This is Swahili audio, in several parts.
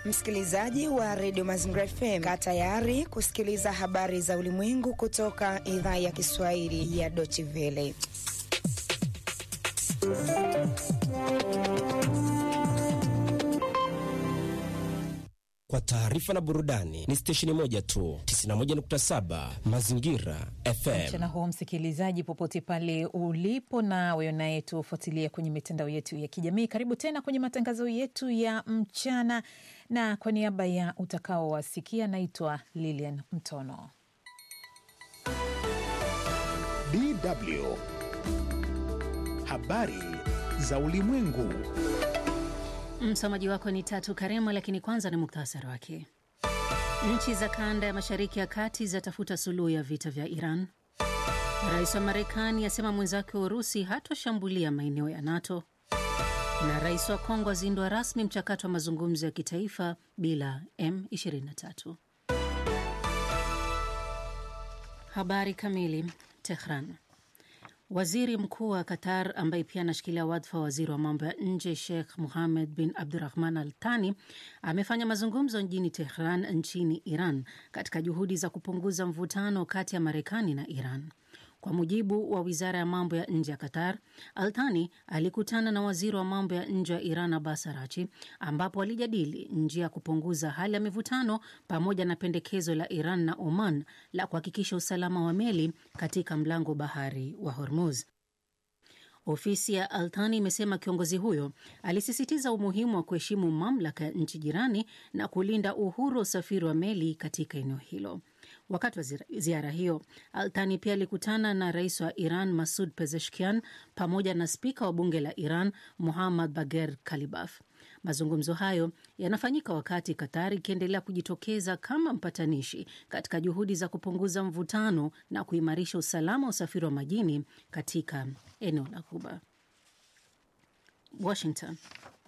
Msikilizaji wa redio Mazingira FM, kaa tayari kusikiliza habari za ulimwengu kutoka idhaa ya Kiswahili ya Deutsche Welle. Kwa taarifa na burudani ni stesheni moja tu, 91.7 Mazingira FM. Mchana huu msikilizaji, popote pale ulipo, na wewe unayetufuatilia kwenye mitandao yetu ya kijamii, karibu tena kwenye matangazo yetu ya mchana, na kwa niaba ya utakaowasikia, naitwa Lilian Mtono. DW habari za ulimwengu. Msomaji wako ni Tatu Karema, lakini kwanza ni muktasari wake. Nchi za kanda ya mashariki ya kati zatafuta suluhu ya vita vya Iran. Rais wa Marekani asema mwenzake wa Urusi hatoshambulia maeneo ya NATO, na rais wa Kongo azindua rasmi mchakato wa mazungumzo ya kitaifa bila M23. Habari kamili. Tehran. Waziri mkuu wa Qatar ambaye pia anashikilia wadhifa wa waziri wa mambo ya nje Sheikh Mohammed bin Abdurahman Al Thani amefanya mazungumzo mjini Tehran nchini Iran katika juhudi za kupunguza mvutano kati ya Marekani na Iran. Kwa mujibu wa wizara ya mambo ya nje ya Qatar, Althani alikutana na waziri wa mambo ya nje wa Iran Abbas Arachi, ambapo walijadili njia ya kupunguza hali ya mivutano pamoja na pendekezo la Iran na Oman la kuhakikisha usalama wa meli katika mlango bahari wa Hormuz. Ofisi ya Althani imesema kiongozi huyo alisisitiza umuhimu wa kuheshimu mamlaka ya nchi jirani na kulinda uhuru wa usafiri wa meli katika eneo hilo. Wakati wa ziara hiyo, Althani pia alikutana na rais wa Iran Masud Pezeshkian pamoja na spika wa bunge la Iran Muhammad Bager Kalibaf. Mazungumzo hayo yanafanyika wakati Qatar ikiendelea kujitokeza kama mpatanishi katika juhudi za kupunguza mvutano na kuimarisha usalama wa usafiri wa majini katika eneo la Ghuba. Washington.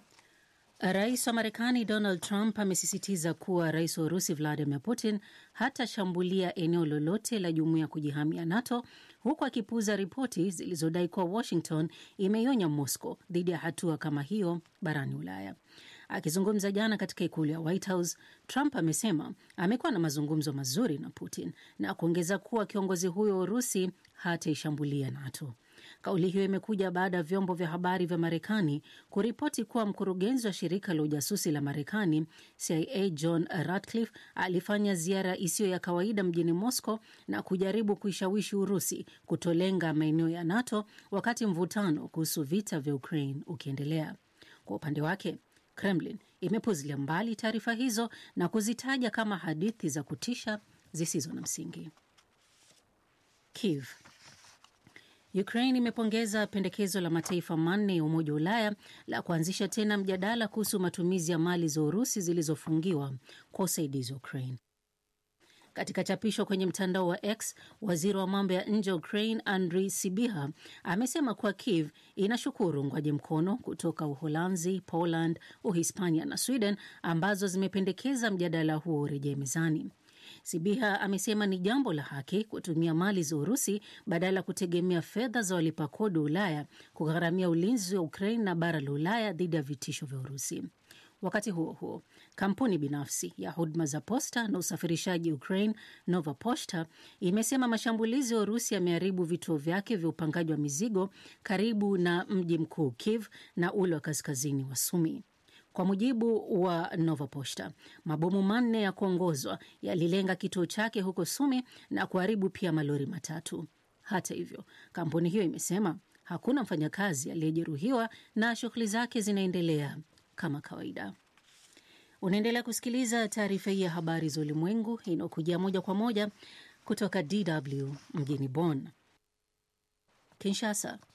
Rais wa Marekani Donald Trump amesisitiza kuwa rais wa Urusi Vladimir Putin hatashambulia eneo lolote la jumuiya ya kujihamia NATO, huku akipuuza ripoti zilizodai kuwa Washington imeionya Moscow dhidi ya hatua kama hiyo barani Ulaya. Akizungumza jana katika ikulu ya White House, Trump amesema amekuwa na mazungumzo mazuri na Putin na kuongeza kuwa kiongozi huyo wa Urusi hataishambulia NATO. Kauli hiyo imekuja baada ya vyombo vya habari vya Marekani kuripoti kuwa mkurugenzi wa shirika la ujasusi la Marekani CIA John Ratcliffe alifanya ziara isiyo ya kawaida mjini Moscow na kujaribu kuishawishi Urusi kutolenga maeneo ya NATO wakati mvutano kuhusu vita vya Ukraine ukiendelea. Kwa upande wake Kremlin imepuzilia mbali taarifa hizo na kuzitaja kama hadithi za kutisha zisizo na msingi. Kiev. Ukraine imepongeza pendekezo la mataifa manne ya Umoja wa Ulaya la kuanzisha tena mjadala kuhusu matumizi ya mali za Urusi zilizofungiwa kwa usaidizi wa Ukraine. Katika chapisho kwenye mtandao wa X, waziri wa mambo ya nje wa Ukraine Andrii Sibiha amesema kuwa Kiev inashukuru uungwaji mkono kutoka Uholanzi, Poland, Uhispania na Sweden ambazo zimependekeza mjadala huo urejee mezani. Sibiha amesema ni jambo la haki kutumia mali za Urusi badala ya kutegemea fedha za walipa kodi wa Ulaya kugharamia ulinzi wa Ukraine na bara la Ulaya dhidi ya vitisho vya Urusi. Wakati huo huo, kampuni binafsi ya huduma za posta na usafirishaji Ukraine, Nova Poshta, imesema mashambulizi ya Urusi yameharibu vituo vyake vya upangaji wa mizigo karibu na mji mkuu Kiev na ule wa kaskazini wa Sumi. Kwa mujibu wa Nova Poshta, mabomu manne ya kuongozwa yalilenga kituo chake huko Sumi na kuharibu pia malori matatu. Hata hivyo, kampuni hiyo imesema hakuna mfanyakazi aliyejeruhiwa na shughuli zake zinaendelea kama kawaida. Unaendelea kusikiliza taarifa hii ya habari za ulimwengu inayokujia moja kwa moja kutoka DW mjini Bonn. Kinshasa.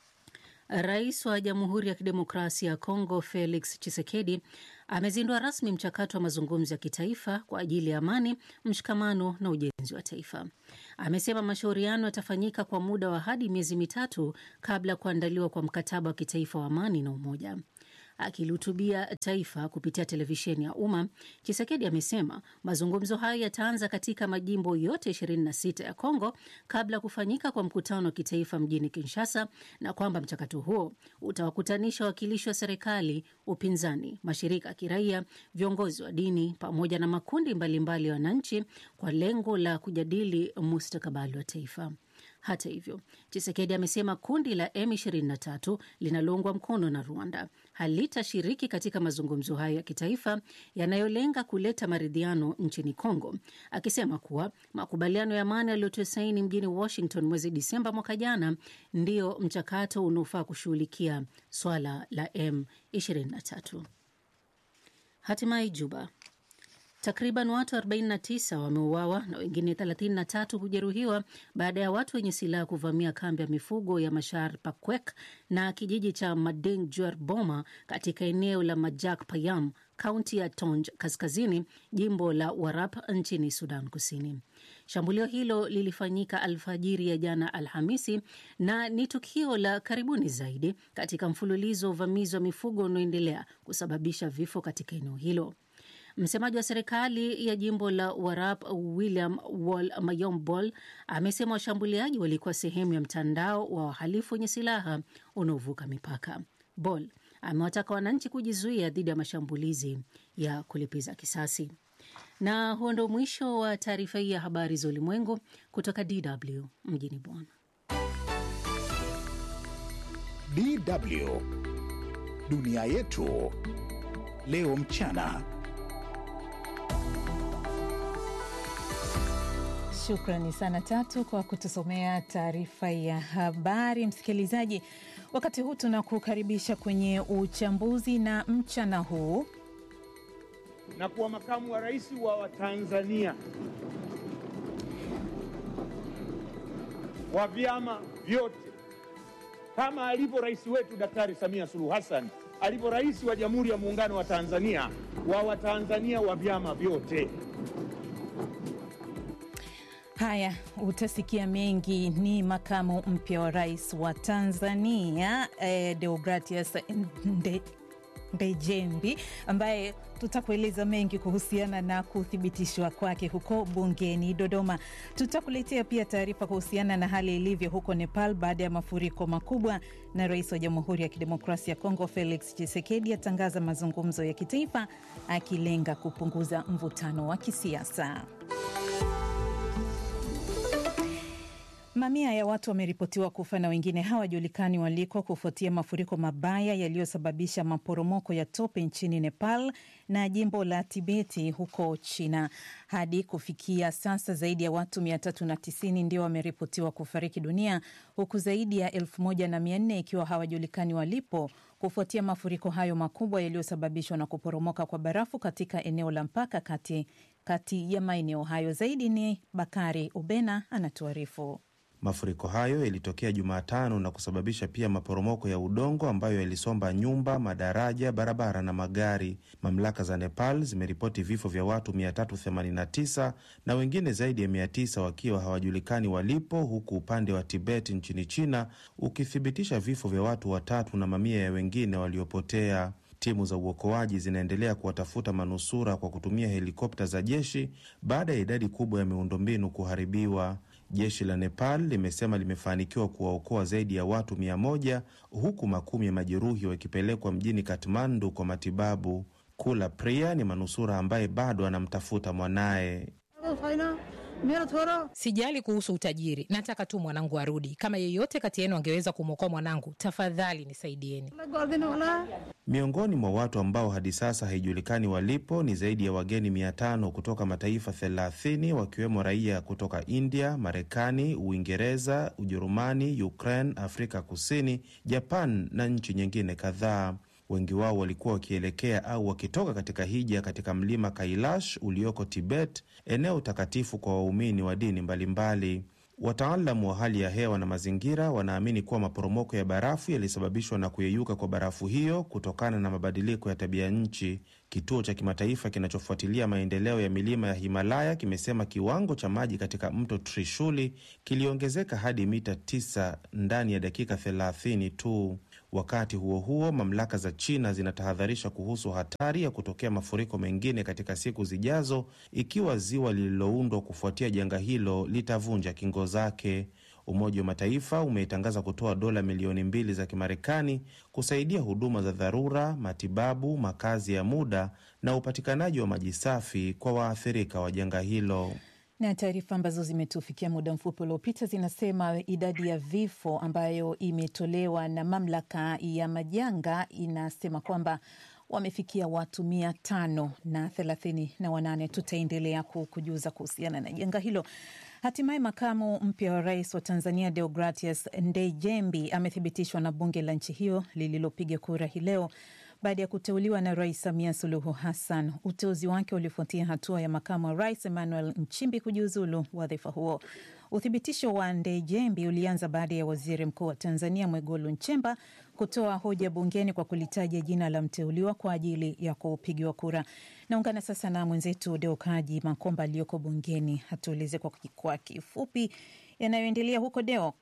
Rais wa Jamhuri ya Kidemokrasia ya Kongo Felix Tshisekedi amezindua rasmi mchakato wa mazungumzo ya kitaifa kwa ajili ya amani, mshikamano na ujenzi wa taifa. Amesema mashauriano yatafanyika kwa muda wa hadi miezi mitatu kabla ya kuandaliwa kwa mkataba wa kitaifa wa amani na umoja. Akilihutubia taifa kupitia televisheni ya umma, Chisekedi amesema mazungumzo hayo yataanza katika majimbo yote 26 ya Kongo kabla ya kufanyika kwa mkutano wa kitaifa mjini Kinshasa, na kwamba mchakato huo utawakutanisha wawakilishi wa serikali, upinzani, mashirika ya kiraia, viongozi wa dini pamoja na makundi mbalimbali ya wananchi kwa lengo la kujadili mustakabali wa taifa. Hata hivyo, Chisekedi amesema kundi la M23 linaloungwa mkono na Rwanda halitashiriki katika mazungumzo hayo ya kitaifa yanayolenga kuleta maridhiano nchini Kongo, akisema kuwa makubaliano ya amani yaliyotiwa saini mjini Washington mwezi Disemba mwaka jana ndio mchakato unaofaa kushughulikia swala la M23. Hatimaye Juba, Takriban watu 49 wameuawa na wengine 33 kujeruhiwa baada ya watu wenye silaha kuvamia kambi ya mifugo ya Mashar Pakwek na kijiji cha Mading Juar Boma katika eneo la Majak Payam, kaunti ya Tonj Kaskazini, jimbo la Warap nchini Sudan Kusini. Shambulio hilo lilifanyika alfajiri ya jana Alhamisi na ni tukio la karibuni zaidi katika mfululizo wa uvamizi wa mifugo unaoendelea kusababisha vifo katika eneo hilo. Msemaji wa serikali ya jimbo la Warap William Wal Mayombol amesema washambuliaji walikuwa sehemu ya mtandao wa wahalifu wenye silaha unaovuka mipaka. Bol amewataka wananchi kujizuia dhidi ya mashambulizi ya kulipiza kisasi. Na huo ndo mwisho wa taarifa hii ya habari za ulimwengu kutoka DW mjini Bonn. DW dunia yetu leo mchana. Shukrani sana Tatu kwa kutusomea taarifa ya habari. Msikilizaji, wakati huu tunakukaribisha kwenye uchambuzi na mchana huu na kuwa makamu wa rais wa Watanzania wa vyama vyote kama alivyo rais wetu Daktari Samia Suluhu Hassan alivyo rais wa Jamhuri ya Muungano wa Tanzania wa Watanzania wa vyama vyote. Haya, utasikia mengi. Ni makamu mpya wa rais wa Tanzania eh, Deogratias Nde, Ndejembi ambaye tutakueleza mengi kuhusiana na kuthibitishwa kwake huko bungeni Dodoma. Tutakuletea pia taarifa kuhusiana na hali ilivyo huko Nepal baada ya mafuriko makubwa, na rais wa Jamhuri ya Kidemokrasia ya Kongo Felix Tshisekedi atangaza mazungumzo ya kitaifa akilenga kupunguza mvutano wa kisiasa. Mamia ya watu wameripotiwa kufa na wengine hawajulikani waliko kufuatia mafuriko mabaya yaliyosababisha maporomoko ya tope nchini Nepal na jimbo la Tibeti huko China. Hadi kufikia sasa zaidi ya watu 390 ndio wameripotiwa kufariki dunia huku zaidi ya elfu moja na mia nne ikiwa hawajulikani walipo kufuatia mafuriko hayo makubwa yaliyosababishwa na kuporomoka kwa barafu katika eneo la mpaka kati, kati ya maeneo hayo. Zaidi ni Bakari Ubena anatuarifu. Mafuriko hayo yalitokea Jumatano na kusababisha pia maporomoko ya udongo ambayo yalisomba nyumba, madaraja, barabara na magari. Mamlaka za Nepal zimeripoti vifo vya watu 389 na wengine zaidi ya 900 wakiwa hawajulikani walipo, huku upande wa Tibet nchini China ukithibitisha vifo vya watu watatu na mamia ya wengine waliopotea. Timu za uokoaji zinaendelea kuwatafuta manusura kwa kutumia helikopta za jeshi baada ya idadi kubwa ya miundombinu kuharibiwa. Jeshi la Nepal limesema limefanikiwa kuwaokoa zaidi ya watu mia moja huku makumi ya majeruhi wakipelekwa mjini Kathmandu kwa matibabu. Kula Priya ni manusura ambaye bado anamtafuta mwanaye. Sijali kuhusu utajiri, nataka tu mwanangu arudi. Kama yeyote kati yenu angeweza kumwokoa mwanangu, tafadhali nisaidieni. Miongoni mwa watu ambao hadi sasa haijulikani walipo ni zaidi ya wageni mia tano kutoka mataifa thelathini wakiwemo raia kutoka India, Marekani, Uingereza, Ujerumani, Ukraine, Afrika Kusini, Japan na nchi nyingine kadhaa. Wengi wao walikuwa wakielekea au wakitoka katika hija katika mlima Kailash ulioko Tibet, eneo takatifu kwa waumini wa dini mbalimbali. Wataalamu wa hali ya hewa na mazingira wanaamini kuwa maporomoko ya barafu yalisababishwa na kuyeyuka kwa barafu hiyo kutokana na mabadiliko ya tabia nchi. Kituo cha kimataifa kinachofuatilia maendeleo ya milima ya Himalaya kimesema kiwango cha maji katika mto Trishuli kiliongezeka hadi mita 9 ndani ya dakika 30 tu. Wakati huo huo, mamlaka za China zinatahadharisha kuhusu hatari ya kutokea mafuriko mengine katika siku zijazo ikiwa ziwa lililoundwa kufuatia janga hilo litavunja kingo zake. Umoja wa Mataifa umeitangaza kutoa dola milioni mbili za Kimarekani kusaidia huduma za dharura, matibabu, makazi ya muda na upatikanaji wa maji safi kwa waathirika wa janga hilo. Na taarifa ambazo zimetufikia muda mfupi uliopita zinasema idadi ya vifo ambayo imetolewa na mamlaka ya majanga inasema kwamba wamefikia watu mia tano na thelathini na wanane. Tutaendelea kukujuza kuhusiana na janga hilo. Hatimaye makamu mpya wa rais wa Tanzania Deogratius Ndejembi amethibitishwa na bunge la nchi hiyo lililopiga kura hii leo baada ya kuteuliwa na Rais Samia Suluhu Hassan. Uteuzi wake ulifuatia hatua ya makamu wa rais Emmanuel Nchimbi kujiuzulu wadhifa huo. Uthibitisho wa Ndejembi ulianza baada ya waziri mkuu wa Tanzania Mwigulu Nchemba kutoa hoja bungeni kwa kulitaja jina la mteuliwa kwa ajili ya kupigiwa kura. Naungana sasa na mwenzetu Deokaji Makomba aliyoko bungeni, hatueleze kwa, kwa kifupi yanayoendelea huko Deo.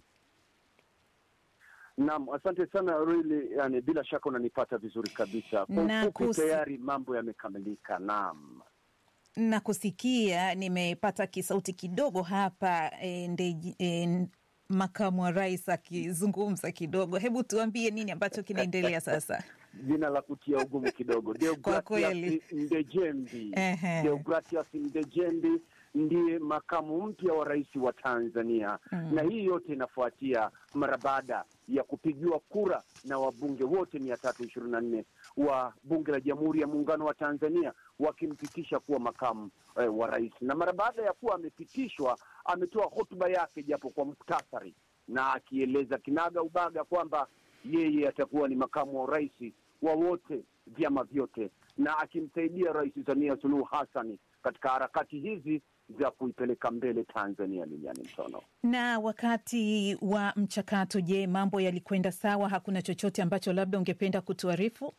Naam, asante sana really, yani bila shaka unanipata vizuri kabisa. Kwa Na ufupi kusi- tayari mambo yamekamilika. Naam. na kusikia nimepata kisauti kidogo hapa e, nde, e, makamu wa rais akizungumza kidogo. Hebu tuambie nini ambacho kinaendelea sasa? Jina la kutia ugumu kidogo. Deogratius kweli. Ndejembi. Ehe. Deogratius Ndejembi ndiye makamu mpya wa rais wa Tanzania Mm. na hii yote inafuatia mara baada ya kupigiwa kura na wabunge wote mia tatu ishirini na nne wa bunge la Jamhuri ya Muungano wa Tanzania wakimpitisha kuwa makamu eh, wa rais, na mara baada ya kuwa amepitishwa, ametoa hotuba yake japo kwa muktasari, na akieleza kinaga ubaga kwamba yeye atakuwa ni makamu wa rais wa wote vyama vyote, na akimsaidia Rais Samia Suluhu Hassan katika harakati hizi za kuipeleka mbele Tanzania. Liliani Mtono. Na wakati wa mchakato, je, mambo yalikwenda sawa? Hakuna chochote ambacho labda ungependa kutuarifu?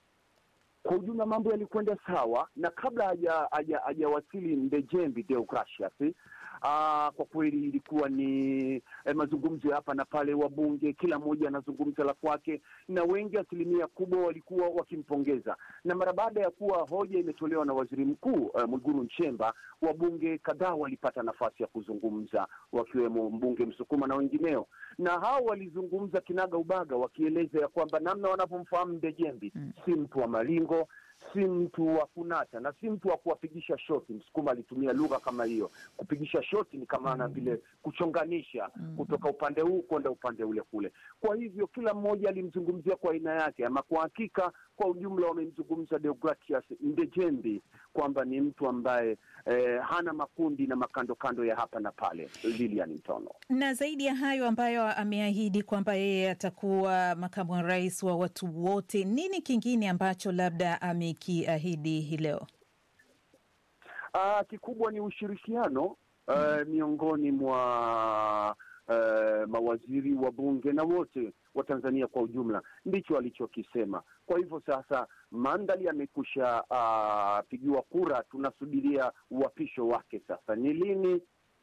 Kwa ujumla mambo yalikwenda sawa, na kabla haja- haja- hajawasili Ndejembi Deogratius, ah, kwa kweli ilikuwa ni eh, mazungumzo ya hapa na pale, wabunge kila mmoja anazungumza la kwake, na wengi, asilimia kubwa walikuwa wakimpongeza. Na mara baada ya kuwa hoja imetolewa na waziri mkuu eh, Mwigulu Nchemba, wabunge kadhaa walipata nafasi ya kuzungumza, wakiwemo mbunge Msukuma na wengineo, na hao walizungumza kinaga ubaga, wakieleza ya kwamba namna wanavyomfahamu Ndejembi si mtu wa malingo, si mtu wa kunata na si mtu wa kuwapigisha shoti. Msukuma alitumia lugha kama hiyo. Kupigisha shoti ni kama na vile kuchonganisha kutoka upande huu kwenda upande ule kule. Kwa hivyo kila mmoja alimzungumzia kwa aina yake, ama kwa hakika, kwa ujumla wamemzungumza Deogratius Ndejembi kwamba ni mtu ambaye eh, hana makundi na makando kando ya hapa na pale. Lilian Mtono. Na zaidi ya hayo ambayo ameahidi kwamba yeye atakuwa makamu wa rais wa watu wote, nini kingine ambacho labda amekiahidi hii leo? Ah, kikubwa ni ushirikiano eh, miongoni mwa eh, mawaziri wa bunge na wote wa Tanzania kwa ujumla, ndicho alichokisema. Kwa hivyo sasa mandali yamekusha ah, pigiwa kura, tunasubiria uapisho wake. Sasa ni lini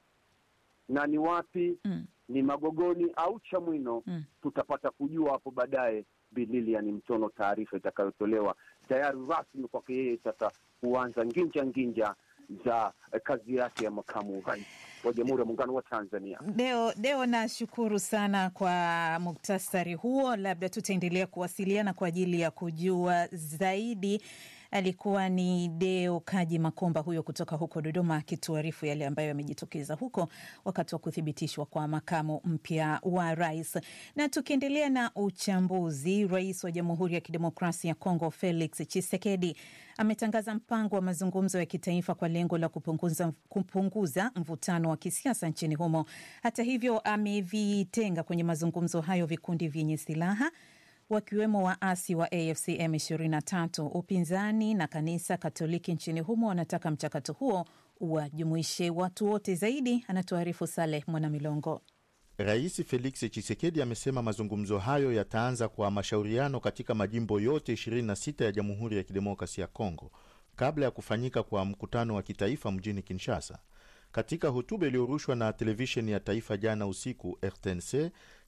na ni wapi? Mm. Ni Magogoni au Chamwino? Mm. Tutapata kujua hapo baadaye. Bililian Mtono, taarifa itakayotolewa tayari rasmi kwake yeye sasa kuanza nginja nginja za eh, kazi yake ya makamu rais wa Jamhuri ya Muungano wa Tanzania. Deo, Deo, nashukuru sana kwa muktasari huo. Labda tutaendelea kuwasiliana kwa ajili ya kujua zaidi. Alikuwa ni Deo Kaji Makomba huyo kutoka huko Dodoma akituarifu yale ambayo yamejitokeza huko wakati wa kuthibitishwa kwa makamu mpya wa rais. Na tukiendelea na uchambuzi, rais wa Jamhuri ya Kidemokrasia ya Kongo Felix Tshisekedi ametangaza mpango wa mazungumzo ya kitaifa kwa lengo la kupunguza, kupunguza mvutano wa kisiasa nchini humo. Hata hivyo, amevitenga kwenye mazungumzo hayo vikundi vyenye silaha wakiwemo waasi wa AFC M23. Upinzani na kanisa Katoliki nchini humo wanataka mchakato huo uwajumuishe watu wote. Zaidi anatuarifu Saleh Mwanamilongo. Rais Felix Tshisekedi amesema mazungumzo hayo yataanza kwa mashauriano katika majimbo yote 26 ya Jamhuri ya Kidemokrasia ya Kongo kabla ya kufanyika kwa mkutano wa kitaifa mjini Kinshasa. Katika hotuba iliyorushwa na televisheni ya taifa jana usiku RTNC,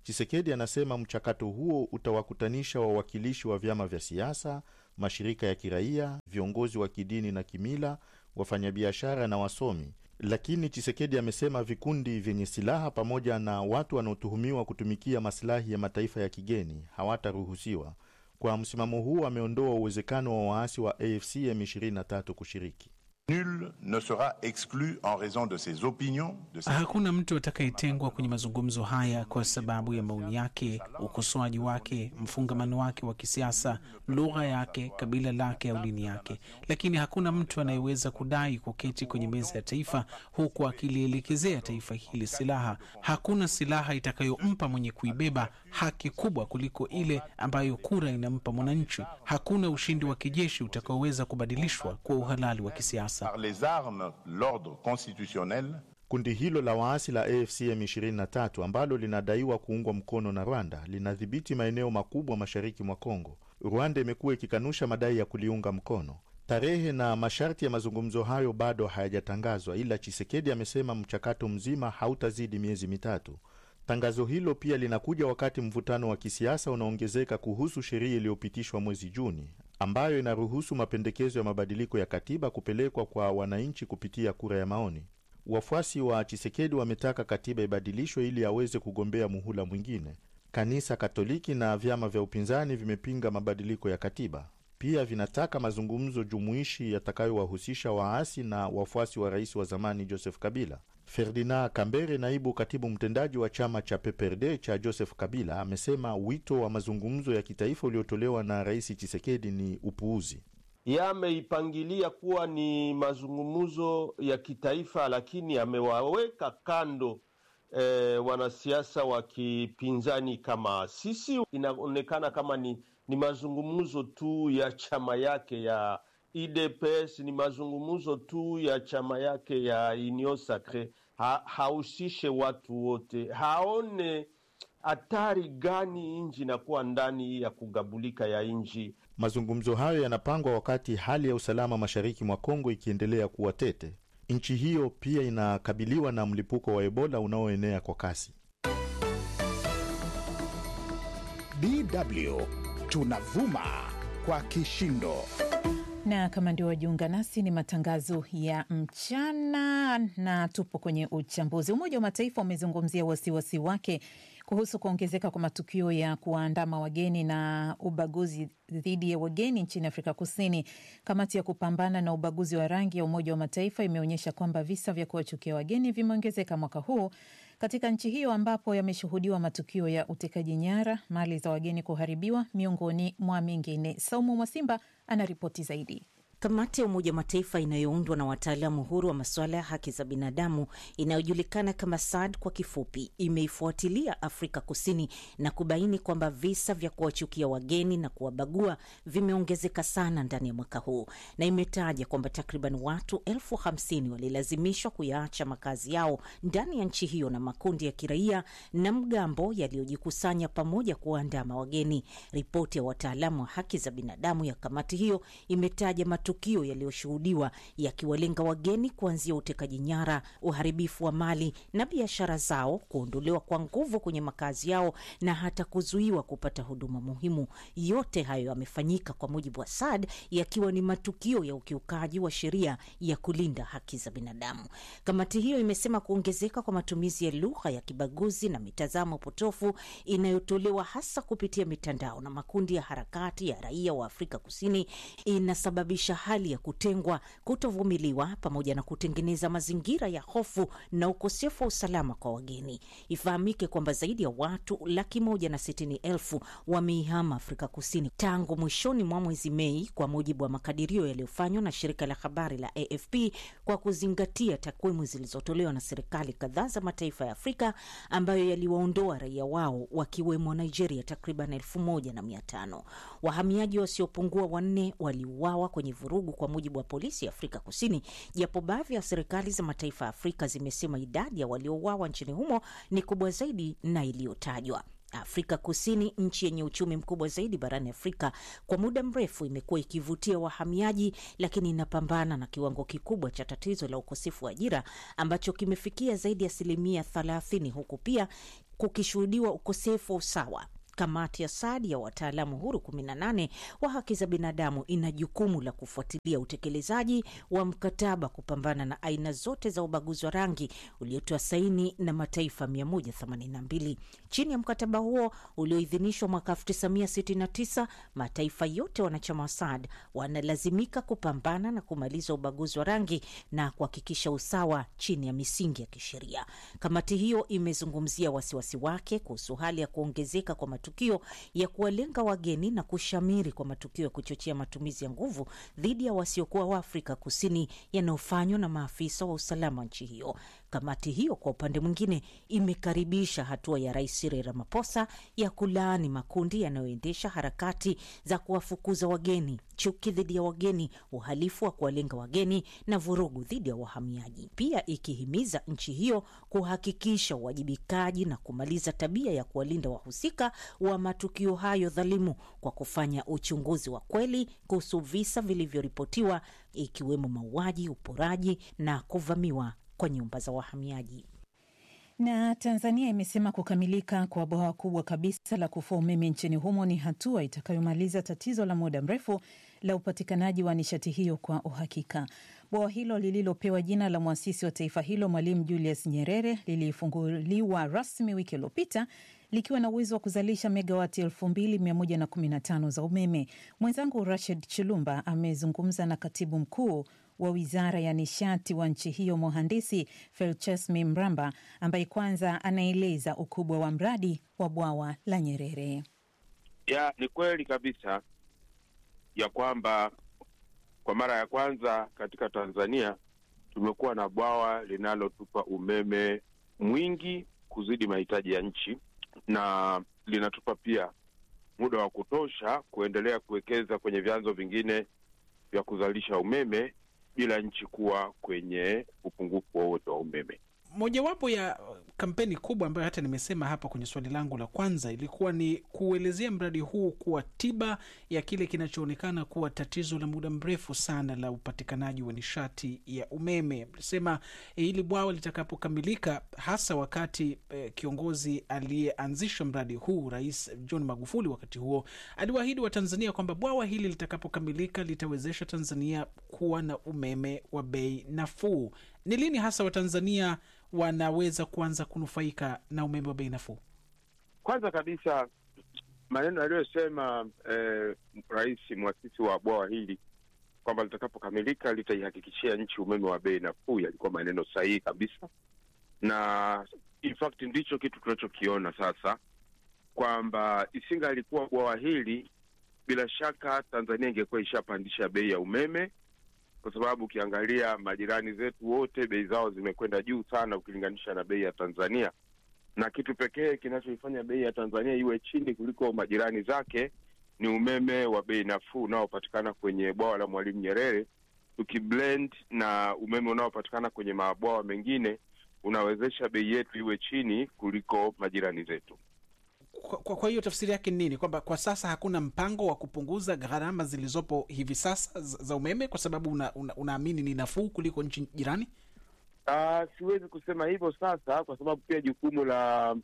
Chisekedi anasema mchakato huo utawakutanisha wawakilishi wa vyama vya siasa, mashirika ya kiraia, viongozi wa kidini na kimila, wafanyabiashara na wasomi. Lakini Chisekedi amesema vikundi vyenye silaha pamoja na watu wanaotuhumiwa kutumikia masilahi ya mataifa ya kigeni hawataruhusiwa. Kwa msimamo huu, ameondoa uwezekano wa waasi wa AFC M23 kushiriki. Nul ne sera exclu en raison de ses opinions, de ses... Hakuna mtu atakayetengwa kwenye mazungumzo haya kwa sababu ya maoni yake, ukosoaji wake, mfungamano wake wa kisiasa, lugha yake, kabila lake au dini yake. Lakini hakuna mtu anayeweza kudai kuketi kwenye meza ya taifa huku akilielekezea taifa hili silaha. Hakuna silaha itakayompa mwenye kuibeba haki kubwa kuliko ile ambayo kura inampa mwananchi. Hakuna ushindi wa kijeshi utakaoweza kubadilishwa kwa uhalali wa kisiasa. par les armes l'ordre constitutionnel Kundi hilo la waasi la AFC M23 ambalo linadaiwa kuungwa mkono na Rwanda linadhibiti maeneo makubwa mashariki mwa Kongo. Rwanda imekuwa ikikanusha madai ya kuliunga mkono. Tarehe na masharti ya mazungumzo hayo bado hayajatangazwa, ila Chisekedi amesema mchakato mzima hautazidi miezi mitatu. Tangazo hilo pia linakuja wakati mvutano wa kisiasa unaongezeka kuhusu sheria iliyopitishwa mwezi Juni ambayo inaruhusu mapendekezo ya mabadiliko ya katiba kupelekwa kwa wananchi kupitia kura ya maoni. Wafuasi wa Chisekedi wametaka katiba ibadilishwe ili aweze kugombea muhula mwingine. Kanisa Katoliki na vyama vya upinzani vimepinga mabadiliko ya katiba. Pia vinataka mazungumzo jumuishi yatakayowahusisha waasi na wafuasi wa rais wa zamani Joseph Kabila. Ferdinand Kambere, naibu katibu mtendaji wa chama cha PPRD cha Joseph Kabila, amesema wito wa mazungumzo ya kitaifa uliotolewa na rais Chisekedi ni upuuzi. Yameipangilia kuwa ni mazungumzo ya kitaifa, lakini amewaweka kando e, wanasiasa wa kipinzani kama sisi. Inaonekana kama ni, ni mazungumzo tu ya chama yake ya UDPS, ni mazungumzo tu ya chama yake ya Union Sacre. Ha, hahusishe watu wote, haone hatari gani nchi inakuwa ndani ya kugabulika ya nchi. Mazungumzo hayo yanapangwa wakati hali ya usalama mashariki mwa Kongo ikiendelea kuwa tete. Nchi hiyo pia inakabiliwa na mlipuko wa Ebola unaoenea kwa kasi. DW tunavuma kwa kishindo na kama ndio wajiunga nasi, ni matangazo ya mchana na tupo kwenye uchambuzi. Umoja wa Mataifa umezungumzia wasiwasi wake kuhusu kuongezeka kwa matukio ya kuwaandama wageni na ubaguzi dhidi ya wageni nchini Afrika Kusini. Kamati ya kupambana na ubaguzi wa rangi ya Umoja wa Mataifa imeonyesha kwamba visa vya kuwachukia wageni vimeongezeka mwaka huu katika nchi hiyo ambapo yameshuhudiwa matukio ya utekaji nyara, mali za wageni kuharibiwa, miongoni mwa mengine. Saumu Mwasimba anaripoti zaidi. Kamati ya Umoja wa Mataifa inayoundwa na wataalamu huru wa masuala ya haki za binadamu inayojulikana kama SAD kwa kifupi, imeifuatilia Afrika Kusini na kubaini kwamba visa vya kuwachukia wageni na kuwabagua vimeongezeka sana ndani ya mwaka huu, na imetaja kwamba takriban watu elfu hamsini walilazimishwa kuyaacha makazi yao ndani ya nchi hiyo na makundi ya kiraia na mgambo yaliyojikusanya pamoja kuwaandama wageni. Ripoti ya wataalamu wa haki za binadamu ya kamati hiyo imetaja matukio yaliyoshuhudiwa yakiwalenga wageni kuanzia utekaji nyara, uharibifu wa mali na biashara zao, kuondolewa kwa nguvu kwenye makazi yao na hata kuzuiwa kupata huduma muhimu. Yote hayo yamefanyika kwa mujibu wa SAD yakiwa ni matukio ya ukiukaji wa sheria ya kulinda haki za binadamu. Kamati hiyo imesema kuongezeka kwa matumizi ya lugha ya kibaguzi na mitazamo potofu inayotolewa hasa kupitia mitandao na makundi ya harakati ya raia wa Afrika Kusini inasababisha hali ya kutengwa, kutovumiliwa, pamoja na kutengeneza mazingira ya hofu na ukosefu wa usalama kwa wageni. Ifahamike kwamba zaidi ya watu laki moja na sitini elfu wameihama Afrika Kusini tangu mwishoni mwa mwezi Mei, kwa mujibu wa makadirio yaliyofanywa na shirika la habari la AFP kwa kuzingatia takwimu zilizotolewa na serikali kadhaa za mataifa ya Afrika ambayo yaliwaondoa raia wao wakiwemo Nigeria takriban elfu moja na mia tano. Wahamiaji wasiopungua wanne waliuawa kwenye vurugu kwa mujibu wa polisi ya Afrika Kusini, japo baadhi ya serikali za mataifa ya Afrika zimesema idadi ya waliouawa nchini humo ni kubwa zaidi na iliyotajwa. Afrika Kusini, nchi yenye uchumi mkubwa zaidi barani Afrika, kwa muda mrefu imekuwa ikivutia wahamiaji, lakini inapambana na kiwango kikubwa cha tatizo la ukosefu wa ajira ambacho kimefikia zaidi ya asilimia thelathini, huku pia kukishuhudiwa ukosefu wa usawa Kamati ya SAD ya wataalamu huru 18 wa haki za binadamu ina jukumu la kufuatilia utekelezaji wa mkataba kupambana na aina zote za ubaguzi wa rangi uliotoa saini na mataifa 182. Chini ya mkataba huo ulioidhinishwa mwaka 1969, mataifa yote wanachama wa SAD wanalazimika kupambana na kumaliza ubaguzi wa rangi na kuhakikisha usawa chini ya misingi ya kisheria. Kamati hiyo imezungumzia wasiwasi wake kuhusu hali ya kuongezeka kwa matukio ya kuwalenga wageni na kushamiri kwa matukio ya kuchochea matumizi ya nguvu dhidi ya wasiokuwa wa Afrika Kusini yanayofanywa na maafisa wa usalama wa nchi hiyo. Kamati hiyo kwa upande mwingine imekaribisha hatua ya Rais Cyril Ramaphosa ya kulaani makundi yanayoendesha harakati za kuwafukuza wageni, chuki dhidi ya wageni, uhalifu wa kuwalenga wageni na vurugu dhidi ya wahamiaji, pia ikihimiza nchi hiyo kuhakikisha uwajibikaji na kumaliza tabia ya kuwalinda wahusika wa matukio hayo dhalimu kwa kufanya uchunguzi wa kweli kuhusu visa vilivyoripotiwa ikiwemo mauaji, uporaji na kuvamiwa kwa nyumba za wahamiaji. Na Tanzania imesema kukamilika kwa bwawa kubwa kabisa la kufua umeme nchini humo ni hatua itakayomaliza tatizo la muda mrefu la upatikanaji wa nishati hiyo kwa uhakika. Bwawa hilo lililopewa jina la mwasisi wa taifa hilo Mwalimu Julius Nyerere lilifunguliwa rasmi wiki iliyopita likiwa na uwezo wa kuzalisha megawati 2115 za umeme. Mwenzangu Rashid Chilumba amezungumza na katibu mkuu wa wizara ya nishati wa nchi hiyo mhandisi Felchesmi Mramba ambaye kwanza anaeleza ukubwa wa mradi wa bwawa la Nyerere. Ya, ni kweli kabisa ya kwamba kwa mara ya kwanza katika Tanzania tumekuwa na bwawa linalotupa umeme mwingi kuzidi mahitaji ya nchi na linatupa pia muda wa kutosha kuendelea kuwekeza kwenye vyanzo vingine vya kuzalisha umeme bila nchi kuwa kwenye upungufu wowote wa umeme. Mojawapo ya kampeni kubwa ambayo hata nimesema hapa kwenye swali langu la kwanza ilikuwa ni kuelezea mradi huu kuwa tiba ya kile kinachoonekana kuwa tatizo la muda mrefu sana la upatikanaji wa nishati ya umeme. Mlisema hili bwawa litakapokamilika, hasa wakati eh, kiongozi aliyeanzisha mradi huu Rais John Magufuli wakati huo aliwaahidi Watanzania kwamba bwawa hili litakapokamilika litawezesha Tanzania kuwa na umeme wa bei nafuu. Ni lini hasa Watanzania wanaweza kuanza kunufaika na umeme wa bei nafuu? Kwanza kabisa maneno aliyosema eh, rais mwasisi wa bwawa hili kwamba litakapokamilika litaihakikishia nchi umeme wa bei nafuu yalikuwa maneno sahihi kabisa, na in fact ndicho kitu tunachokiona sasa, kwamba isinga alikuwa bwawa hili, bila shaka Tanzania ingekuwa ishapandisha bei ya umeme kwa sababu ukiangalia majirani zetu wote bei zao zimekwenda juu sana ukilinganisha na bei ya Tanzania, na kitu pekee kinachoifanya bei ya Tanzania iwe chini kuliko majirani zake ni umeme wa bei nafuu unaopatikana kwenye bwawa la Mwalimu Nyerere. Tukiblend na umeme unaopatikana kwenye mabwawa mengine, unawezesha bei yetu iwe chini kuliko majirani zetu. Kwa, kwa, kwa hiyo tafsiri yake ni nini? Kwamba kwa sasa hakuna mpango wa kupunguza gharama zilizopo hivi sasa za umeme kwa sababu unaamini una, una ni nafuu kuliko nchi jirani? Uh, siwezi kusema hivyo sasa, kwa sababu pia jukumu la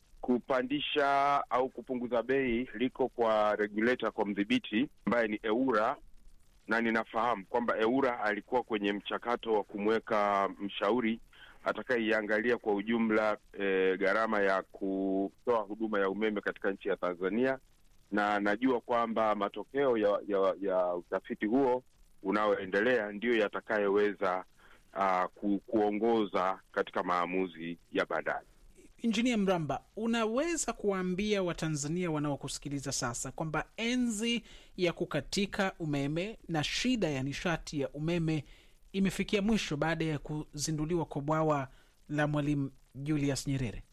kupandisha au kupunguza bei liko kwa regulator, kwa mdhibiti ambaye ni EWURA, na ninafahamu kwamba EWURA alikuwa kwenye mchakato wa kumweka mshauri atakayeiangalia kwa ujumla e, gharama ya kutoa huduma ya umeme katika nchi ya Tanzania, na najua kwamba matokeo ya, ya, ya utafiti huo unaoendelea ndiyo yatakayoweza uh, ku, kuongoza katika maamuzi ya baadaye. Injinia Mramba, unaweza kuwaambia Watanzania wanaokusikiliza sasa kwamba enzi ya kukatika umeme na shida ya nishati ya umeme imefikia mwisho baada ya kuzinduliwa kwa bwawa la Mwalimu Julius Nyerere?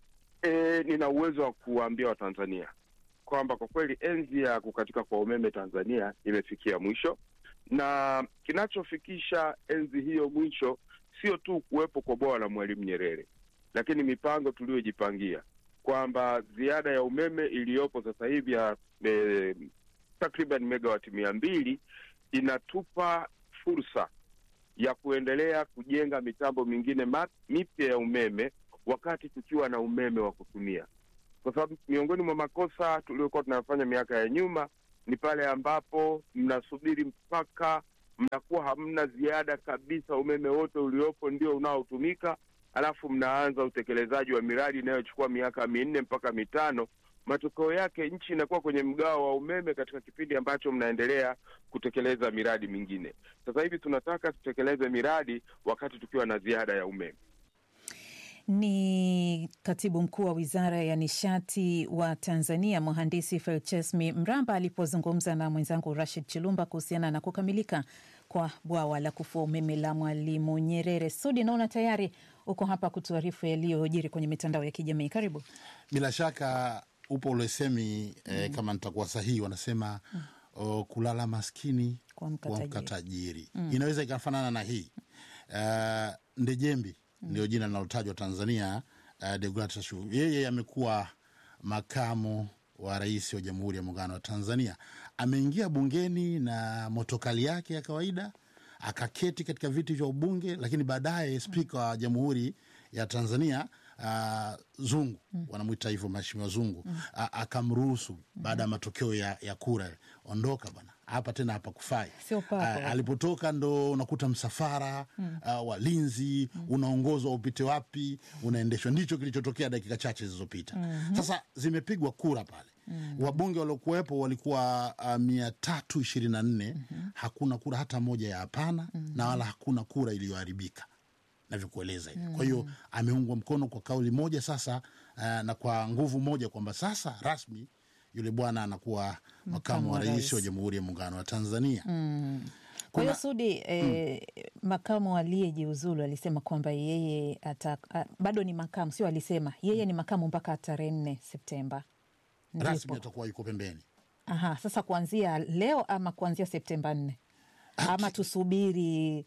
E, nina uwezo wa kuwaambia Watanzania kwamba kwa kweli enzi ya kukatika kwa umeme Tanzania imefikia mwisho, na kinachofikisha enzi hiyo mwisho sio tu kuwepo kwa bwawa la Mwalimu Nyerere, lakini mipango tuliyojipangia kwamba ziada ya umeme iliyopo sasa hivi ya e, takriban megawati mia mbili inatupa fursa ya kuendelea kujenga mitambo mingine mipya ya umeme wakati tukiwa na umeme wa kutumia, kwa sababu miongoni mwa makosa tuliokuwa tunayafanya miaka ya nyuma ni pale ambapo mnasubiri mpaka mnakuwa hamna ziada kabisa, umeme wote uliopo ndio unaotumika, alafu mnaanza utekelezaji wa miradi inayochukua miaka minne mpaka mitano. Matokeo yake nchi inakuwa kwenye mgao wa umeme katika kipindi ambacho mnaendelea kutekeleza miradi mingine. Sasa hivi tunataka tutekeleze miradi wakati tukiwa na ziada ya umeme. Ni katibu mkuu wa wizara ya nishati wa Tanzania, mhandisi Felchesmi Mramba alipozungumza na mwenzangu Rashid Chilumba kuhusiana na kukamilika kwa bwawa la kufua umeme la Mwalimu Nyerere. Sudi, naona tayari uko hapa kutuarifu yaliyojiri kwenye mitandao ya kijamii. Karibu. Bila shaka upo ulesemi eh, kama nitakuwa sahihi, wanasema oh, kulala maskini kuamka tajiri. Mm. Inaweza ikafanana na hii uh, Ndejembi ndio jina linalotajwa Tanzania. Uh, Deogratias Shuu yeye amekuwa makamu wa rais wa Jamhuri ya Muungano wa Tanzania. Ameingia bungeni na motokali yake ya kawaida, akaketi katika viti vya ubunge, lakini baadaye spika wa Jamhuri ya Tanzania uh, Zungu wanamwita hivyo Mheshimiwa Zungu a- akamruhusu baada ya matokeo ya, ya kura, ondoka bwana, hapa tena hapa kufai. Sio pako. Alipotoka ndo unakuta msafara Mm. uh, walinzi unaongozwa upite wapi, unaendeshwa. Ndicho kilichotokea dakika chache zilizopita. Mhm. Sasa zimepigwa kura pale Mm. wabunge waliokuwepo walikuwa uh, mia tatu ishirini na nne hakuna kura hata moja ya hapana na wala hakuna kura iliyoharibika navyokueleza hivi. Kwa hiyo ameungwa mkono kwa kauli moja sasa, uh, na kwa nguvu moja kwamba sasa rasmi yule bwana anakuwa makamu wa wa rais rais. wa Jamhuri ya Muungano wa Tanzania. Mm. Kwa hiyo Sudi, eh, makamu aliyejiuzulu alisema kwamba yeye ata, a, bado ni makamu, sio alisema yeye ni makamu mpaka tarehe nne Septemba. Rasmi Ndipo. atakuwa yuko pembeni. Aha, sasa kuanzia leo ama kuanzia Septemba nne ama tusubiri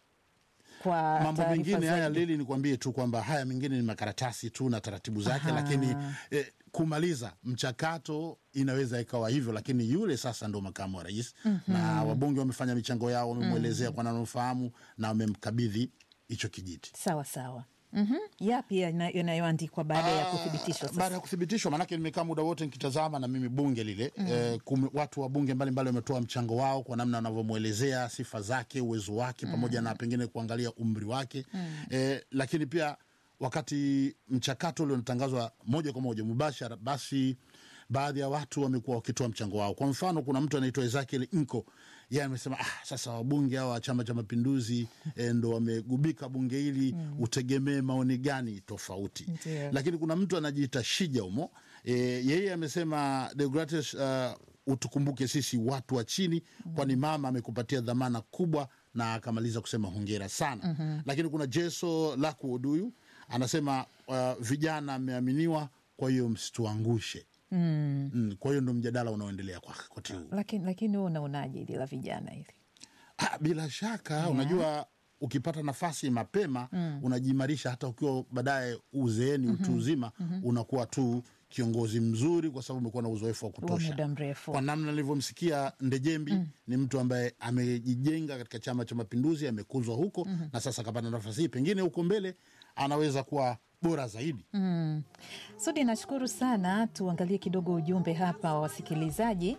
kwa mambo taarifa mengine haya zaidi? lili nikwambie tu kwamba haya mengine ni makaratasi tu na taratibu zake Aha. lakini eh, kumaliza mchakato inaweza ikawa hivyo lakini yule sasa ndo makamu wa rais Mhm. na wabunge wamefanya michango yao wamemwelezea kwa nanofahamu na wamemkabidhi hicho kijiti Sawa sawa. Mhm. Yapi yana- yanayoandikwa baada ya kuthibitishwa baada sasa? ya kuthibitishwa maanake nimekaa muda wote nikitazama na mimi bunge lile Mhm. eh, kume, watu wa bunge mbalimbali wametoa mchango wao kwa namna wanavyomwelezea sifa zake uwezo wake pamoja na pengine kuangalia umri wake eh, lakini pia wakati mchakato ule unatangazwa moja kwa moja mubashara basi baadhi ya watu wamekuwa wakitoa mchango wao kwa mfano kuna mtu anaitwa ezekiel nko yeye amesema ah, sasa wabunge hawa wa chama cha mapinduzi eh, ndo wamegubika bunge hili utegemee maoni gani tofauti Ndio. lakini kuna mtu anajiita shija humo e, yeye amesema Deogratias, uh, utukumbuke sisi watu wa chini kwani mama amekupatia dhamana kubwa na akamaliza kusema hongera sana Mhm. lakini kuna jeso lakuod huyu anasema uh, vijana ameaminiwa kwa hiyo msituangushe Mm. mm, kwa hiyo ndo mjadala unaoendelea kwa wakati huu Lakini lakini wewe unaonaje hili la vijana hili? Ah, bila shaka Yeah. unajua ukipata nafasi mapema Mm. unajiimarisha hata ukiwa baadaye uzeeni utu uzima Mhm. unakuwa tu kiongozi mzuri kwa sababu umekuwa na uzoefu wa Wa kutosha muda mrefu. kwa namna nilivyomsikia ndejembi ni mtu ambaye amejijenga katika chama cha mapinduzi amekuzwa huko Mhm. na sasa akapata nafasi hii pengine huko mbele anaweza kuwa bora zaidi Mm. Sudi, nashukuru sana. Tuangalie kidogo ujumbe hapa wa wasikilizaji.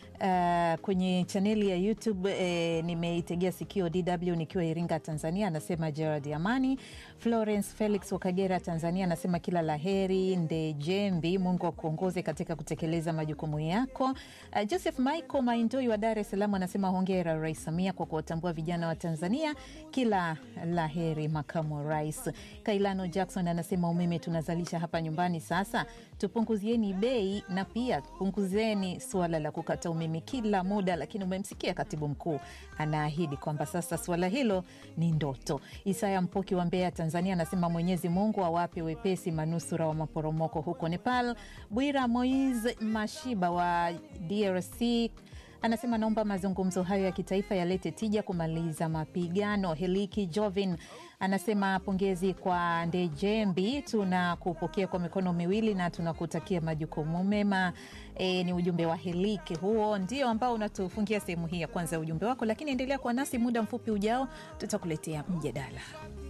Uh, kwenye chaneli ya YouTube eh, nimeitegea sikio DW nikiwa Iringa, Tanzania, anasema Gerard Amani. Florence Felix wa Kagera, Tanzania, anasema kila la heri Ndejembi, Mungu akuongoze katika kutekeleza majukumu yako. Uh, Joseph Michael Maindoi wa Dar es Salaam anasema hongera Rais Samia kwa kuwatambua vijana wa Tanzania, kila la heri makamu wa rais. Kailano Jackson anasema umeme tunazalisha hapa nyumbani, sasa tupunguzieni bei na pia punguzeni suala la kukata umeme kila muda. Lakini umemsikia katibu mkuu anaahidi kwamba sasa suala hilo ni ndoto. Isaya Mpoki wa Mbeya, Tanzania anasema Mwenyezi Mungu awape wepesi manusura wa maporomoko huko Nepal. Bwira Moise Mashiba wa DRC anasema naomba mazungumzo hayo ya kitaifa yalete tija kumaliza mapigano. Heliki Jovin anasema pongezi kwa Ndejembi, tunakupokea kwa mikono miwili na tunakutakia majukumu mema. E, ni ujumbe wa Heliki huo ndio ambao unatufungia sehemu hii ya kwanza ya ujumbe wako, lakini endelea kuwa nasi. Muda mfupi ujao tutakuletea mjadala.